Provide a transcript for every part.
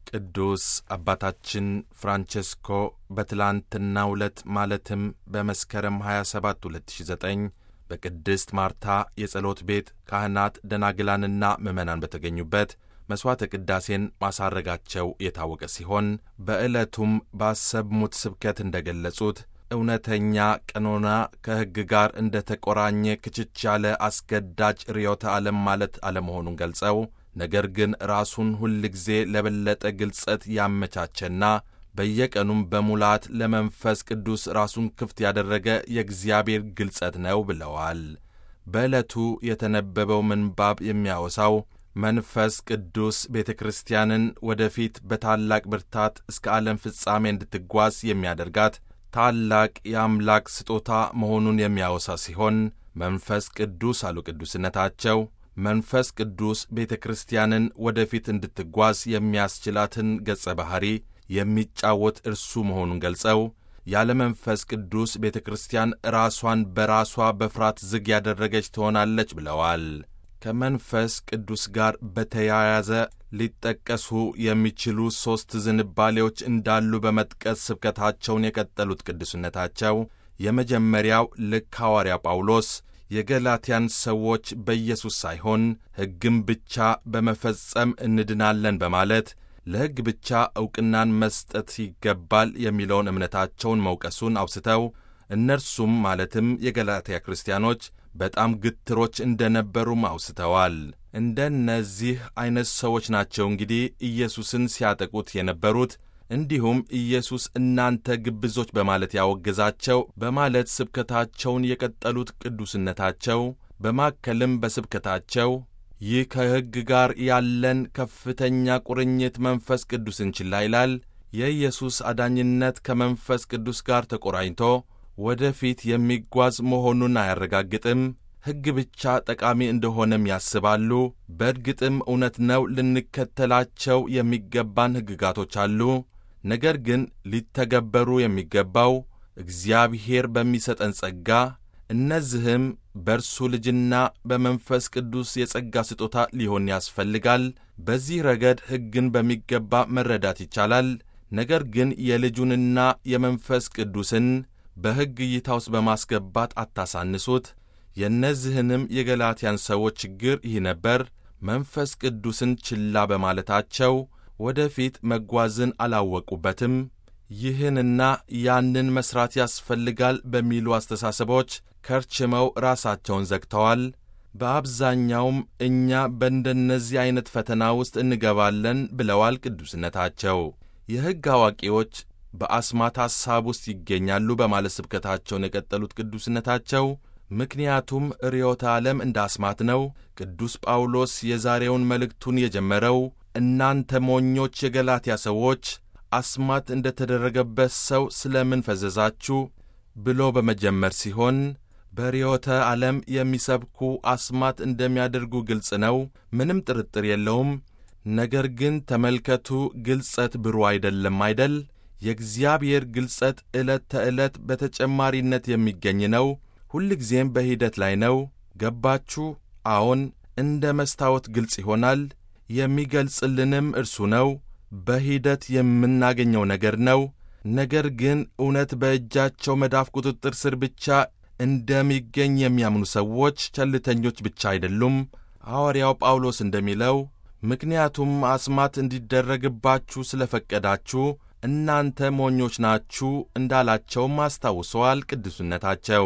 ቅዱስ አባታችን ፍራንቼስኮ በትላንትናው ዕለት ማለትም በመስከረም 27 2009 በቅድስት ማርታ የጸሎት ቤት ካህናት ደናግላንና ምዕመናን በተገኙበት መሥዋዕተ ቅዳሴን ማሳረጋቸው የታወቀ ሲሆን በዕለቱም ባሰሙት ስብከት እንደ ገለጹት እውነተኛ ቀኖና ከሕግ ጋር እንደ ተቆራኘ ክችች ያለ አስገዳጅ ርዮተ ዓለም ማለት አለመሆኑን ገልጸው ነገር ግን ራሱን ሁል ጊዜ ለበለጠ ግልጸት ያመቻቸና በየቀኑም በሙላት ለመንፈስ ቅዱስ ራሱን ክፍት ያደረገ የእግዚአብሔር ግልጸት ነው ብለዋል። በዕለቱ የተነበበው ምንባብ የሚያወሳው መንፈስ ቅዱስ ቤተ ክርስቲያንን ወደፊት በታላቅ ብርታት እስከ ዓለም ፍጻሜ እንድትጓዝ የሚያደርጋት ታላቅ የአምላክ ስጦታ መሆኑን የሚያወሳ ሲሆን መንፈስ ቅዱስ አሉ ቅዱስነታቸው መንፈስ ቅዱስ ቤተ ክርስቲያንን ወደፊት እንድትጓዝ የሚያስችላትን ገጸ ባሕሪ የሚጫወት እርሱ መሆኑን ገልጸው ያለ መንፈስ ቅዱስ ቤተ ክርስቲያን ራሷን በራሷ በፍርሃት ዝግ ያደረገች ትሆናለች ብለዋል። ከመንፈስ ቅዱስ ጋር በተያያዘ ሊጠቀሱ የሚችሉ ሦስት ዝንባሌዎች እንዳሉ በመጥቀስ ስብከታቸውን የቀጠሉት ቅዱስነታቸው የመጀመሪያው ልክ ሐዋርያ ጳውሎስ የገላትያን ሰዎች በኢየሱስ ሳይሆን ሕግም ብቻ በመፈጸም እንድናለን በማለት ለሕግ ብቻ ዕውቅናን መስጠት ይገባል የሚለውን እምነታቸውን መውቀሱን አውስተው እነርሱም ማለትም የገላትያ ክርስቲያኖች በጣም ግትሮች እንደነበሩም አውስተዋል። እንደነዚህ ዐይነት ሰዎች ናቸው እንግዲህ ኢየሱስን ሲያጠቁት የነበሩት እንዲሁም ኢየሱስ እናንተ ግብዞች በማለት ያወገዛቸው በማለት ስብከታቸውን የቀጠሉት ቅዱስነታቸው በማከልም በስብከታቸው ይህ ከሕግ ጋር ያለን ከፍተኛ ቁርኝት መንፈስ ቅዱስን ችላ ይላል። የኢየሱስ አዳኝነት ከመንፈስ ቅዱስ ጋር ተቆራኝቶ ወደፊት የሚጓዝ መሆኑን አያረጋግጥም። ሕግ ብቻ ጠቃሚ እንደሆነም ያስባሉ። በእርግጥም እውነት ነው፣ ልንከተላቸው የሚገባን ሕግጋቶች አሉ። ነገር ግን ሊተገበሩ የሚገባው እግዚአብሔር በሚሰጠን ጸጋ፣ እነዚህም በእርሱ ልጅና በመንፈስ ቅዱስ የጸጋ ስጦታ ሊሆን ያስፈልጋል። በዚህ ረገድ ሕግን በሚገባ መረዳት ይቻላል። ነገር ግን የልጁንና የመንፈስ ቅዱስን በሕግ እይታ ውስጥ በማስገባት አታሳንሱት። የእነዚህንም የገላትያን ሰዎች ችግር ይህ ነበር። መንፈስ ቅዱስን ችላ በማለታቸው ወደፊት መጓዝን አላወቁበትም። ይህንና ያንን መሥራት ያስፈልጋል በሚሉ አስተሳሰቦች ከርችመው ራሳቸውን ዘግተዋል። በአብዛኛውም እኛ በእንደነዚህ ዐይነት ፈተና ውስጥ እንገባለን ብለዋል ቅዱስነታቸው። የሕግ አዋቂዎች በአስማት ሐሳብ ውስጥ ይገኛሉ በማለት ስብከታቸውን የቀጠሉት ቅዱስነታቸው ምክንያቱም ርዮተ ዓለም እንደ አስማት ነው። ቅዱስ ጳውሎስ የዛሬውን መልእክቱን የጀመረው እናንተ ሞኞች የገላትያ ሰዎች አስማት እንደ ተደረገበት ሰው ስለምን ፈዘዛችሁ ብሎ በመጀመር ሲሆን በርዮተ ዓለም የሚሰብኩ አስማት እንደሚያደርጉ ግልጽ ነው፣ ምንም ጥርጥር የለውም። ነገር ግን ተመልከቱ፣ ግልጸት ብሩ አይደለም አይደል? የእግዚአብሔር ግልጸት ዕለት ተዕለት በተጨማሪነት የሚገኝ ነው። ሁልጊዜም በሂደት ላይ ነው። ገባችሁ? አዎን፣ እንደ መስታወት ግልጽ ይሆናል። የሚገልጽልንም እርሱ ነው። በሂደት የምናገኘው ነገር ነው። ነገር ግን እውነት በእጃቸው መዳፍ ቁጥጥር ስር ብቻ እንደሚገኝ የሚያምኑ ሰዎች ቸልተኞች ብቻ አይደሉም። ሐዋርያው ጳውሎስ እንደሚለው ምክንያቱም አስማት እንዲደረግባችሁ ስለ ፈቀዳችሁ እናንተ ሞኞች ናችሁ እንዳላቸውም አስታውሰዋል ቅዱስነታቸው።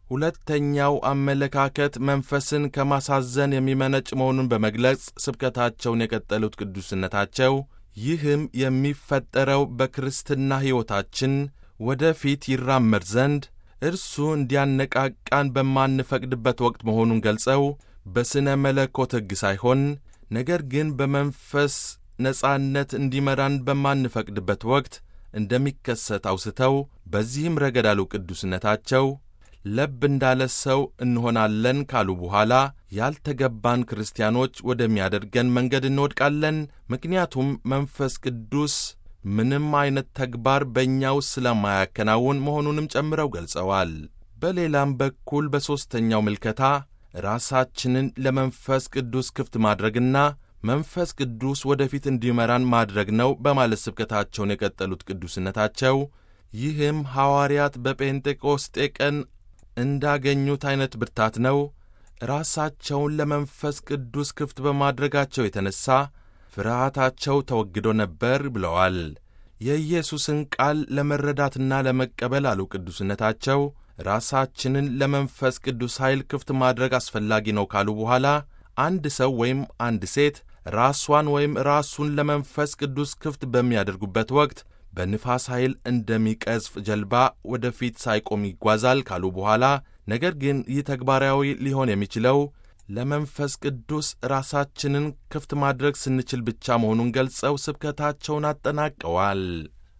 ሁለተኛው አመለካከት መንፈስን ከማሳዘን የሚመነጭ መሆኑን በመግለጽ ስብከታቸውን የቀጠሉት ቅዱስነታቸው ይህም የሚፈጠረው በክርስትና ሕይወታችን ወደፊት ይራመድ ዘንድ እርሱ እንዲያነቃቃን በማንፈቅድበት ወቅት መሆኑን ገልጸው በሥነ መለኮት ሕግ ሳይሆን ነገር ግን በመንፈስ ነጻነት እንዲመራን በማንፈቅድበት ወቅት እንደሚከሰት አውስተው በዚህም ረገድ አሉ ቅዱስነታቸው ለብ እንዳለ ሰው እንሆናለን ካሉ በኋላ ያልተገባን ክርስቲያኖች ወደሚያደርገን መንገድ እንወድቃለን። ምክንያቱም መንፈስ ቅዱስ ምንም አይነት ተግባር በእኛ ውስጥ ስለማያከናውን መሆኑንም ጨምረው ገልጸዋል። በሌላም በኩል በሦስተኛው ምልከታ ራሳችንን ለመንፈስ ቅዱስ ክፍት ማድረግና መንፈስ ቅዱስ ወደፊት እንዲመራን ማድረግ ነው በማለት ስብከታቸውን የቀጠሉት ቅዱስነታቸው ይህም ሐዋርያት በጴንጤቆስጤ ቀን እንዳገኙት ዐይነት ብርታት ነው። ራሳቸውን ለመንፈስ ቅዱስ ክፍት በማድረጋቸው የተነሣ ፍርሃታቸው ተወግዶ ነበር ብለዋል። የኢየሱስን ቃል ለመረዳትና ለመቀበል አሉ ቅዱስነታቸው ራሳችንን ለመንፈስ ቅዱስ ኃይል ክፍት ማድረግ አስፈላጊ ነው ካሉ በኋላ አንድ ሰው ወይም አንድ ሴት ራሷን ወይም ራሱን ለመንፈስ ቅዱስ ክፍት በሚያደርጉበት ወቅት በንፋስ ኃይል እንደሚቀዝፍ ጀልባ ወደፊት ሳይቆም ይጓዛል ካሉ በኋላ ነገር ግን ይህ ተግባራዊ ሊሆን የሚችለው ለመንፈስ ቅዱስ ራሳችንን ክፍት ማድረግ ስንችል ብቻ መሆኑን ገልጸው ስብከታቸውን አጠናቀዋል።